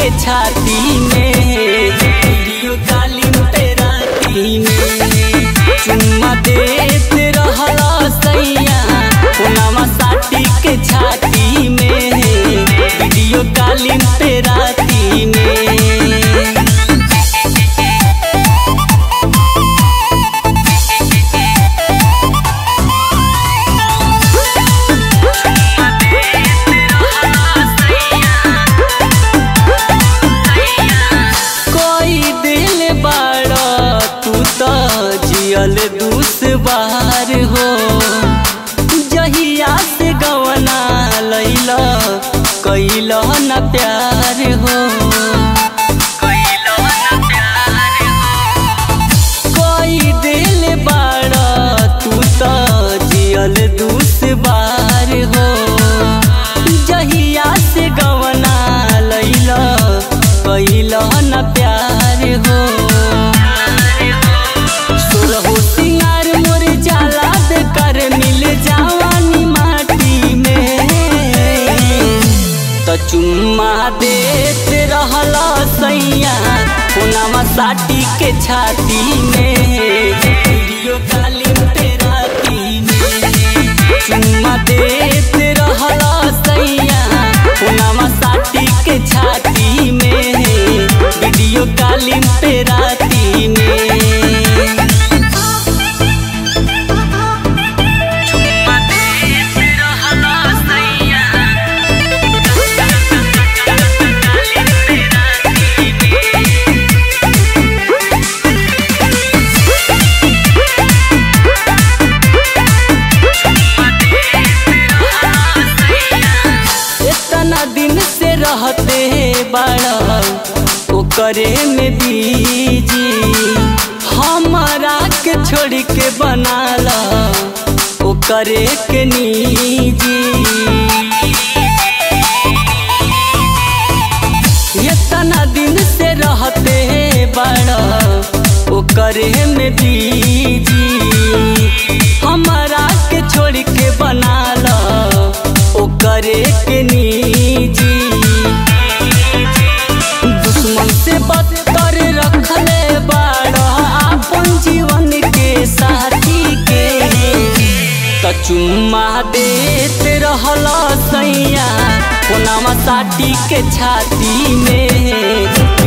के छाती में वीडियो कॉलिंग पे राती में चुम्मा देत रहला सैया पुनामा साटी के छाती में वीडियो कॉलिंग पे राती में कोई दिल बाड़ा तू तो जियल दूस बार हो जहिया से गवना लैला कैल न प्यार हो कोई दिल बाड़ा तू तो जियल दूस बार हो जहिया से गवना लैला कैल न प्यार हो सुरहो सिंगार मोर जाला दे कर मिल जावानी माटी में त चुम्मा देत रहला सैया पुनामा साटी के छाती में वीडियो कॉलिंग पे राती में चुम्मा देत रहला सैया पुनामा साटी के छाती में वीडियो कॉलिंग पे राती में इतना दिन से रहते बड़ा ओकरे में बीजी हमारा के छोड़ के बनाला ओकरे के निजी इतना दिन से रहते बड़ा ओकरे में बीजी हमारा के छोड़ के बनाला ओकरे के निजी दुश्मन से बदतर रखले बाड़ा अपन जीवन के साथी के त चुम्मा देत रहला सैया कोनामा साटी के छाती में